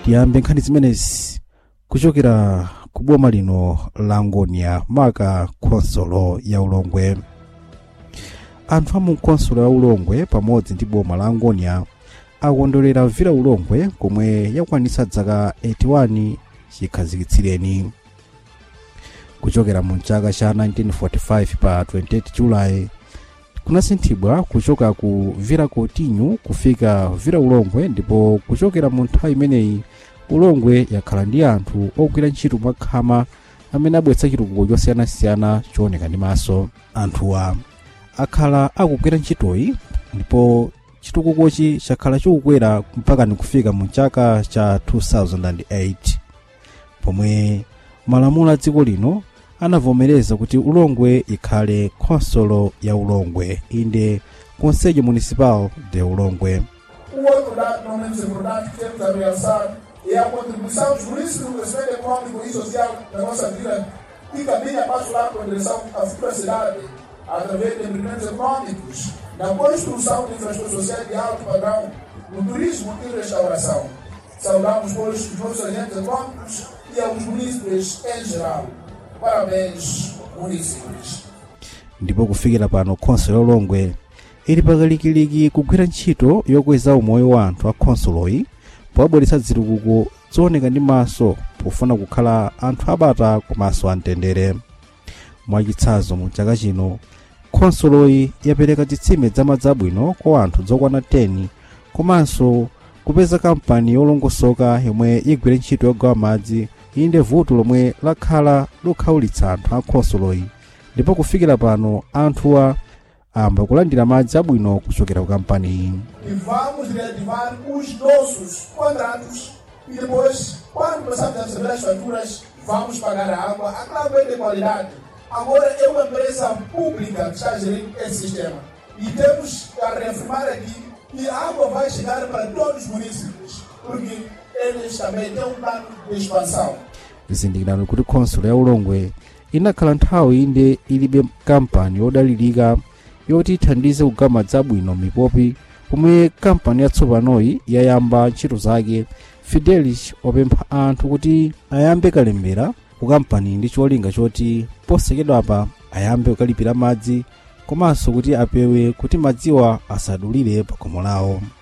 tiyambe nkhani zimenezi kuchokera ku boma lino la ngonia maka khonsolo ya ulongwe anthu amu khonsolo ya ulongwe pamodzi ndi boma la ngonia akondolera vira ulongwe komwe yakwanitsa dzaka 81 chikhazikitsireni kuchokera mu chaka cha 1945 pa 28 julayi kunasinthidwa kuchoka ku vira kotinyu kufika vira ulongwe ndipo kuchokera mu nthawi imeneyi ulongwe yakhala ndi anthu ogwira ntchito mwakhama amene abweretsa chitukuko chosiyanasiyana chooneka ndi maso anthuwa akhala akugwira ntchitoyi ndipo chitukukochi chakhala chikukwera mpaka nikufika mu chaka cha 2008 pomwe malamulo a dziko lino anavomereza kuti ulongwe ikhale khonsolo ya ulongwe inde conselho municipal de ulongwe O outro dado não menos importante que temos a realçar é a contribuição jurídica no crescimento econômico e social da nossa vila e caminha passo lá com direção à futura cidade através de empreendimentos econômicos, na construção de infraestrutura social de alto padrão, no turismo e restauração. Saudamos, pois, os nossos agentes econômicos e aos munícipes em geral. Parabéns, munícipes. ndipo kufikira pano khonsolo ya ulongwe ili pakalikiliki kugwira ntchito yokweza umoyo wa anthu a khonsoloyi powabweretsa zitukuko zooneka ndi maso pofuna kukhala anthu abata komanso amtendere mwachitsanzo mu chaka chino khonsoloyi yapereka zitsime zamadzi abwino kwa anthu zokwana 10 komanso kupeza kampani yolongosoka yomwe igwire ntchito yogawa madzi inde vuto lomwe lakhala likukhaulitsa anthu a khonsoloyi ndipo kufikira pano anthuwa amba kulandira madzi abwino kuchokera ku kampani iyi e vamos reativar os nossos contratos e depois, quando começarmos a receber as faturas, vamos pagar a água. A claro é de qualidade. Agora é uma empresa pública que está a gerir esse sistema. E temos a reafirmar aqui que a água vai chegar para todos os municípios, porque eles também têm um plano de expansão. zindikirani kuti khonsolo ya ulongwe inakhala nthawi inde ilibe kampani yodalirika yoti ithandize kugawa madzi abwino mipopi pomwe kampani yatsopanoyi yayamba ntchito zake fidelis wapempha anthu kuti ayambe kalembera ku kampani ndi cholinga choti posachedwapa ayambe kukalipira madzi komanso kuti apewe kuti madziwa asadulire pa khomo lawo